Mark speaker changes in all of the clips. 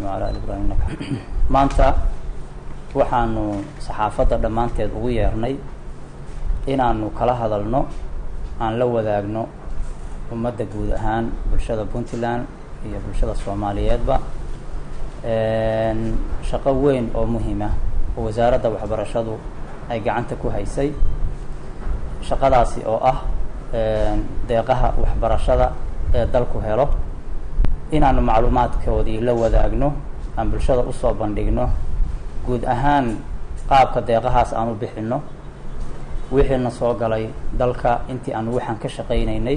Speaker 1: wala ali ibrahim innaka maanta waxaanu saxaafadda dhammaanteed ugu yeernay inaanu kala hadalno aan la wadaagno ummadda guud ahaan bulshada puntland iyo bulshada soomaaliyeedba shaqo weyn oo muhiima oo wasaaradda waxbarashadu ay gacanta ku haysay shaqadaasi oo ah deeqaha waxbarashada ee dalku helo inaanu macluumaadkoodii la wadaagno aan bulshada usoo bandhigno guud ahaan qaabka deeqahaas aan u bixino wixiina soo galay dalka intii aanu waxaan ka shaqaynaynay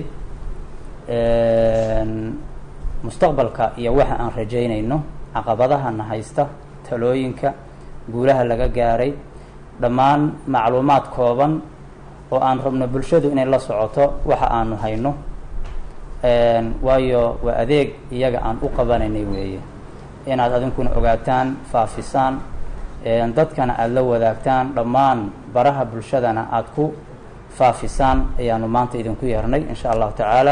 Speaker 1: mustaqbalka iyo waxa aan rajaynayno caqabadahana haysta talooyinka guulaha laga gaaray dhammaan macluumaad kooban oo aan rabno bulshadu inay la socoto waxa aanu hayno waayo waa adeeg iyaga aan u qabanaynay weeye inaad adinkuna ogaataan faafisaan dadkana aada la wadaagtaan dhammaan baraha bulshadana aada ku faafisaan ayaanu maanta idinku yeernay insha allahu tacaala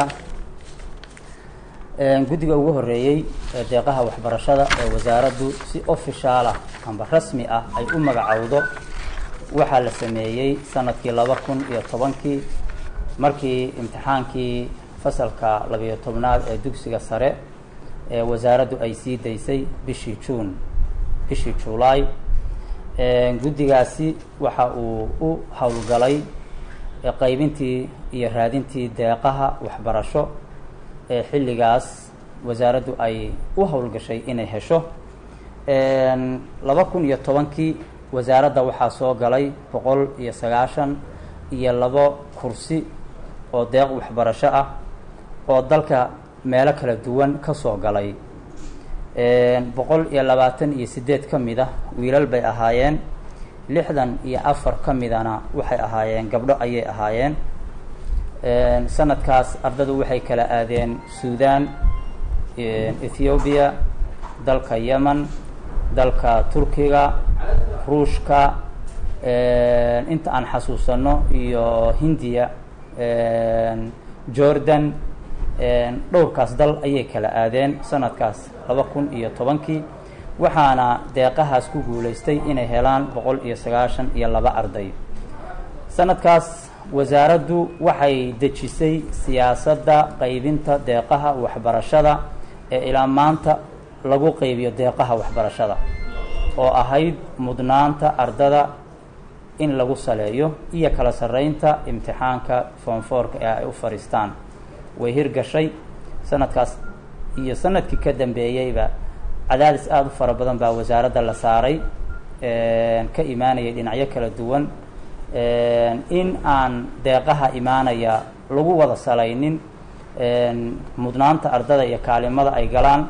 Speaker 1: guddiga ugu horeeyey ee deeqaha waxbarashada ee wasaaraddu si ofishaal ah amba rasmi ah ay u magacowdo waxaa la sameeyey sanadkii laba kun iyo tobankii markii imtixaankii fasalka labayo tobnaad ee dugsiga sare ee wasaaraddu ay sii daysay bishii juun bishii julaay guddigaasi waxa uu u howlgalay qaybintii iyo raadintii deeqaha waxbarasho ee xilligaas wasaaraddu ay u howlgashay inay hesho laba kun iyo tobankii wasaaradda waxaa soo galay boqol iyo sagaashan iyo labo kursi oo deeq waxbarasho ah oo dalka meelo kala duwan ka soo galay boqol iyo labaatan iyo siddeed ka mid ah wiilal bay ahaayeen lixdan iyo afar ka midana waxay ahaayeen gabdho ayay ahaayeen sanadkaas ardadu waxay kala aadeen suudan ethoobiya dalka yemen dalka turkiga ruushka inta aan xasuusano iyo hindiya jordan dhowrkaas dal ayay kala aadeen sanadkaas laba kun iyo tobankii waxaana deeqahaas ku guulaystay inay helaan boqol iyo sagaashan iyo laba arday sanadkaas wasaaraddu waxay dejisay siyaasadda qaybinta deeqaha waxbarashada ee ilaa maanta lagu qaybiyo deeqaha waxbarashada oo ahayd mudnaanta ardada in lagu saleeyo iyo kala sarreynta imtixaanka foomfoorka ee ay u fadhiistaan way hirgashay sanadkaas iyo sanadkii ka dambeeyeyba cadaadis aada u fara badan baa wasaaradda la saaray ka imaanayay dhinacyo kala duwan in aan deeqaha imaanaya lagu wada salaynin mudnaanta ardada iyo kaalimada ay galaan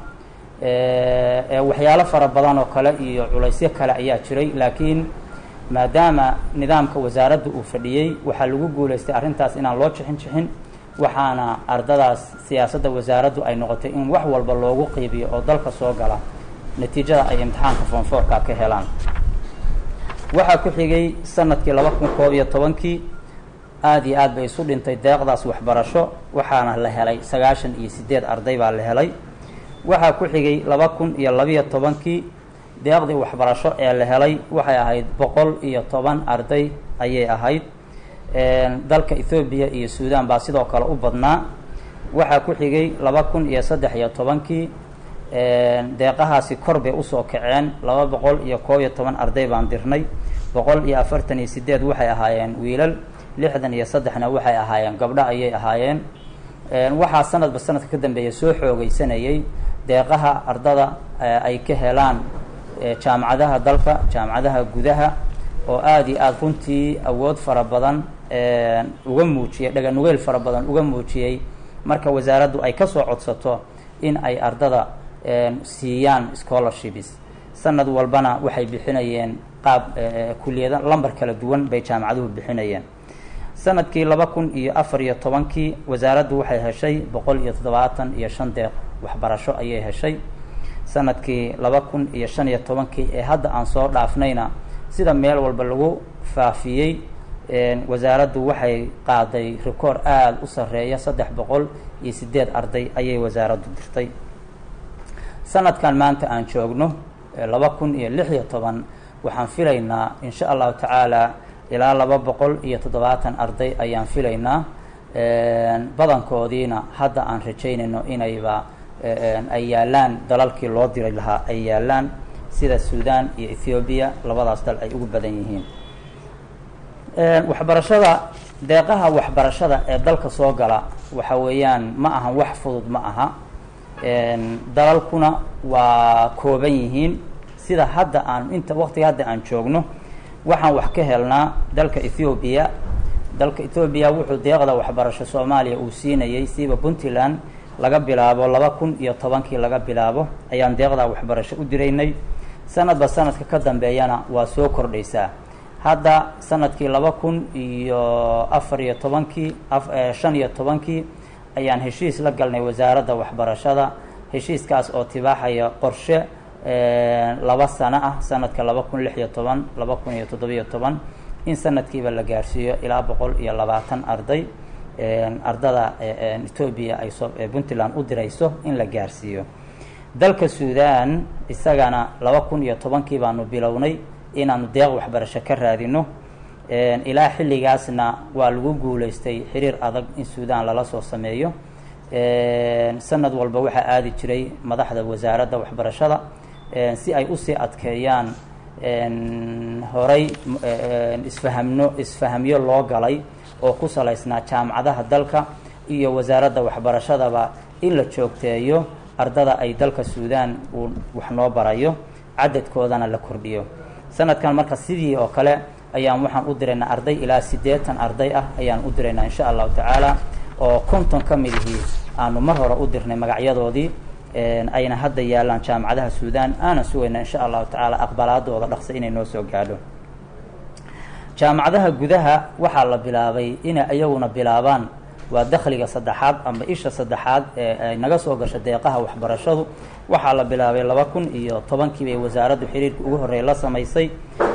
Speaker 1: waxyaalo fara badan oo kale iyo culaysyo kale ayaa jiray laakiin maadaama nidaamka wasaaradda uu fadhiyey waxaa lagu guulaystay arrintaas inaan loo jixin jixin waxaana ardadaas siyaasadda wasaaraddu ay noqotay in wax walba loogu qeybiyo oo dalka soo gala natiijada ay imtixaanka foomfoorka ka helaan waxaa ku xigay sanadkii laba kun koob iyo tobankii aada iyo aad bay isu dhintay deeqdaas waxbarasho waxaana la helay sagaashan iyo siddeed arday baa la helay waxaa ku xigay laba kun iyo labiyo tobankii deeqdii waxbarasho ee la helay waxay ahayd boqol iyo toban arday ayay ahayd dalka ethoobiya iyo suudan baa sidoo kale u badnaa waxaa ku xigay laba kun iyo saddex iyo tobankii deeqahaasi kor bay usoo kaceen laba boqol iyo koob iyo toban arday baan dirnay boqol iyo afartan iyo sideed waxay ahaayeen wiilal lixdan iyo saddexna waxay ahaayeen gabdho ayay ahaayeen waxaa sanadba sanadka ka dambeeya soo xoogeysanayay deeqaha ardada ay ka helaan jaamacadaha dalka jaamacadaha gudaha oo aada iyo aada runtii awood fara badan uga muujiyay dhaganugeyl fara badan uga muujiyey marka wasaaraddu ay kasoo codsato in ay ardada siiyaan scholarships sanad walbana waxay bixinayeen qaab kuliyada lamber kala duwan bay jaamacaduhu bixinayeen sanadkii laba kun iyo afar iyo tobankii wasaaraddu waxay heshay boqol iyo toddobaatan iyo shan deeq waxbarasho ayay heshay sanadkii laba kun iyo shan iyo tobankii ee hadda aan soo dhaafnayna sida meel walba lagu faafiyey wasaaraddu waxay qaaday record aada u sarreeya saddex boqol iyo sideed arday ayay wasaaraddu dirtay sanadkan maanta aan joogno laba kun iyo lix iyo toban waxaan filaynaa insha allahu tacaala ilaa laba boqol iyo toddobaatan arday ayaan filaynaa badankoodiina hadda aan rajaynayno inayba ay yaalaan dalalkii loo diri lahaa ay yaalaan sida sudan iyo ethoobiya labadaas dal ay ugu badan yihiin waxbarashada deeqaha waxbarashada ee dalka soo gala waxa weeyaan ma ahan wax fudud ma aha dalalkuna waa kooban yihiin sida hadda aan inta waqtiga hadda aan joogno waxaan wax ka helnaa dalka ethoobiya dalka ethoobiya wuxuu deeqda waxbarasho soomaaliya uu siinayay siiba puntland laga bilaabo laba kun iyo tobankii laga bilaabo ayaan deeqda waxbarasho u diraynay sanadba sanadka ka dambeeyana waa soo kordhaysaa hadda sanadkii laba kun iyo afar iyo tobankii shan iyo tobankii ayaan heshiis la galnay wasaaradda waxbarashada heshiiskaas oo tibaaxaya qorshe laba sano ah sanadka laba kun lix iyo toban laba kun iyo toddobiyo toban in sanadkiiba la gaarsiiyo ilaa boqol iyo labaatan arday ardada etoobiya ay soo puntland u dirayso in la gaarsiiyo dalka sudan isagana laba kun iyo tobankii baanu bilownay inaanu deeq waxbarasho ka raadino ilaa xilligaasna waa lagu guuleystay xiriir adag in sudan lala soo sameeyo sanad walba waxaa aadi jiray madaxda wasaaradda waxbarashada si ay usii adkeeyaan horay isfahamno isfahamyo loo galay oo ku salaysnaa jaamacadaha dalka iyo wasaaradda waxbarashadaba in la joogteeyo ardada ay dalka sudan uu wax noo barayo cadadkoodana la kordhiyo sanadkan marka sidii oo kale ayaan waxaan u diraynaa arday ilaa siddeetan arday ah ayaan u diraynaa insha allahu tacaala oo konton ka mid ihii aanu mar hore u dirnay magacyadoodii ayna hadda yaalaan jaamacadaha sudan aanan sugayna insha allahu tacaala aqbalaadooda dhaqsa inay noo soo gaadho jaamacadaha gudaha waxaa la bilaabay inay iyaguna bilaabaan waa dakhliga saddexaad ama isha saddexaad ee ay naga soo gasho deeqaha waxbarashadu waxaa la bilaabay laba kun iyo tobankii bay wasaaraddu xiriirka ugu horreeya la samaysay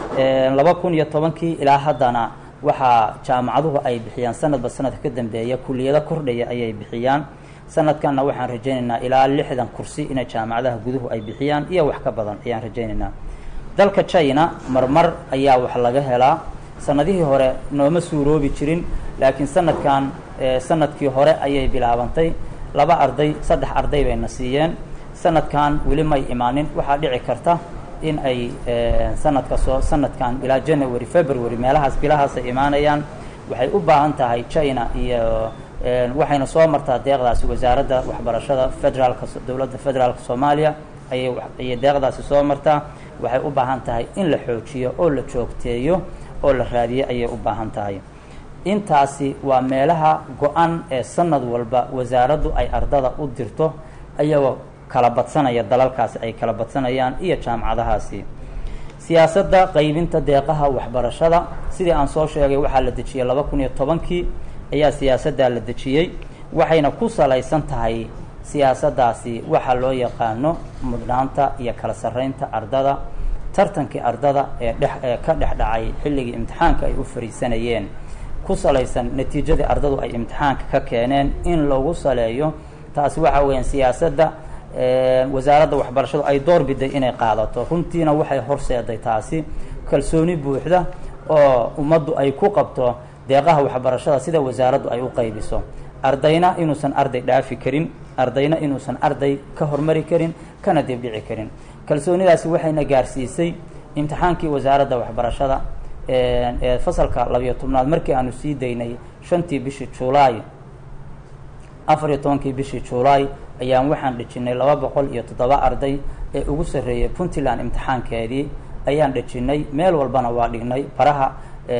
Speaker 1: laba kun iyo tobankii ilaa haddana waxaa jaamacaduhu ay bixiyaan sanadba sanadka ka dambeeya kuliyado kordhaya ayay bixiyaan sanadkanna waxaan rajaynaynaa ilaa lixdan kursi inay jaamacadaha guduhu ay bixiyaan iyo wax ka badan ayaan rajaynaynaa dalka china marmar ayaa wax laga helaa sanadihii hore nooma suuroobi jirin laakiin sanadkan sanadkii hore ayay bilaabantay laba arday saddex arday bayna siiyeen sanadkan weli may imaanin waxaa dhici karta in ay sanadka soo sanadkan ilaa january february meelahaas bilahaasay imaanayaan waxay u baahan tahay china iyo waxayna soo martaa deeqdaasi wasaaradda waxbarashada federaalka dowladda federaalka soomaaliya ayay ayay deeqdaasi soo martaa waxay u baahan tahay in la xoojiyo oo la joogteeyo oo la raadiyo ayay u baahan tahay intaasi waa meelaha go-an ee sanad walba wasaaraddu ay ardada u dirto ayagoo kala badsanaya dalalkaasi ay kala badsanayaan iyo jaamacadahaasi siyaasadda qaybinta deeqaha waxbarashada sidii aan soo sheegay waxaa la dejiyey laba kun iyo tobankii ayaa siyaasaddaa la dejiyey waxayna ku salaysan tahay siyaasaddaasi waxaa loo yaqaano mudnaanta iyo kala sarreynta ardada tartankii ardada ee dhex ee ka dhex dhacay xilligii imtixaanka ay u fariisanayeen ku salaysan natiijadii ardadu ay imtixaanka ka keeneen in lagu saleeyo taasi waxa weeyaan siyaasadda wasaaradda waxbarashadu ay door biday inay qaadato runtiina waxay horseeday taasi kalsooni buuxda oo ummaddu ay ku qabto deeqaha waxbarashada sida wasaaraddu ay u qaybiso ardayna inuusan arday dhaafi karin ardayna inuusan arday ka hormari karin kana dibdhici karin kalsoonidaasi waxayna gaarsiisay imtixaankii wasaaradda waxbarashada ee fasalka labiyo tobnaad markii aanu sii daynay shantii bishii julaay afar iyo tobankii bishii julaay ayaan waxaan dhejinay laba boqol iyo toddoba arday ee ugu sarreeyay puntland imtixaankeedii ayaan dhejinay meel walbana waa dhignay baraha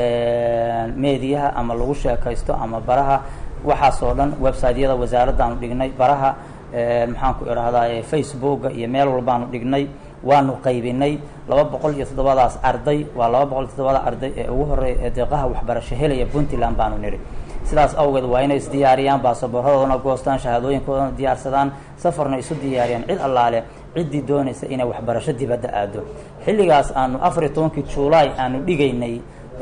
Speaker 1: meediyaha ama lagu sheekaysto ama baraha waxaasoo dhan websiteyada wasaaraddaanu dhignay baraha maxaan ku idhahdaa facebooka iyo meel walbaanu dhignay waanu qaybinay laba boqol iyo toddobadaas arday waa laba boqol iyo toddobada arday ee ugu horreeya ee deeqaha waxbarasho helaya puntland baanu nidhi sidaas awgeed waa inay isdiyaariyaan baasaboorradoodana goostaan shahaadooyinkoodana diyaarsadaan safarna isu diyaariyaan cid allaale ciddii doonaysa inay waxbarasho dibadda aado xilligaas aanu afar iyo tobankii julaay aanu dhigaynay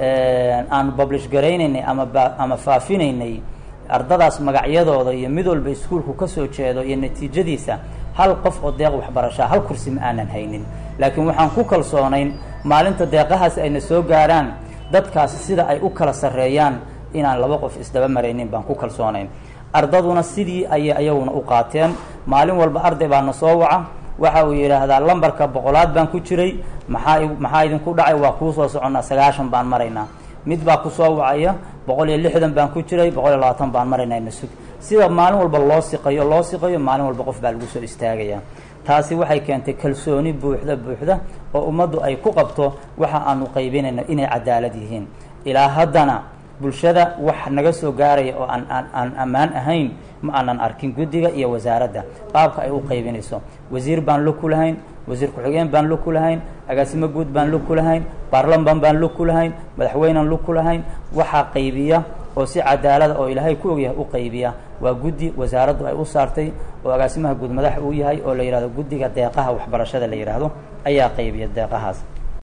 Speaker 1: aanu publish garaynaynay ama ama faafinaynay ardadaas magacyadooda iyo mid walba iskuolku ka soo jeedo iyo natiijadiisa hal qof oo deeq waxbarashaa hal kursi ma aanan haynin laakiin waxaan ku kalsoonayn maalinta deeqahaasi ayna soo gaaraan dadkaasi sida ay u kala sarreeyaan inaan laba qof isdaba maraynin baan ku kalsoonayn ardaduna sidii ayay ayaguna u qaateen maalin walba arday baa na soo waca waxa uu yidhaahdaa lambarka boqolaad baan ku jiray maxaa maxaa idinku dhacay waa kuu soo soconnaa sagaashan baan maraynaa mid baa kusoo wacaya boqol iyo lixdan baan ku jiray boqol iyo labaatan baan maraynaa nasug sida maalin walba loo siqayo loo siqayo maalin walba qof baa lagu soo istaagaya taasi waxay keentay kalsooni buuxda buuxda oo ummaddu ay ku qabto waxa aanu qaybinayno inay cadaalad yihiin ilaa haddana bulshada wax naga soo gaaraya oo aan aan aan ammaan ahayn ma aanan arkin guddiga iyo wasaaradda qaabka ay u qaybinayso wasiir baan lug ku lahayn wasiir ku-xigeen baan lug ku lahayn agaasimo guud baan lug ku lahayn baarlaman baan lug ku lahayn madaxweynean lug ku lahayn waxaa qaybiya oo si cadaalada oo ilaahay ku ogyahay u qaybiya waa guddi wasaaraddu ay u saartay oo agaasimaha guud madax uu yahay oo la yidhahdo guddiga deeqaha waxbarashada la yidhaahdo ayaa qaybiya deeqahaas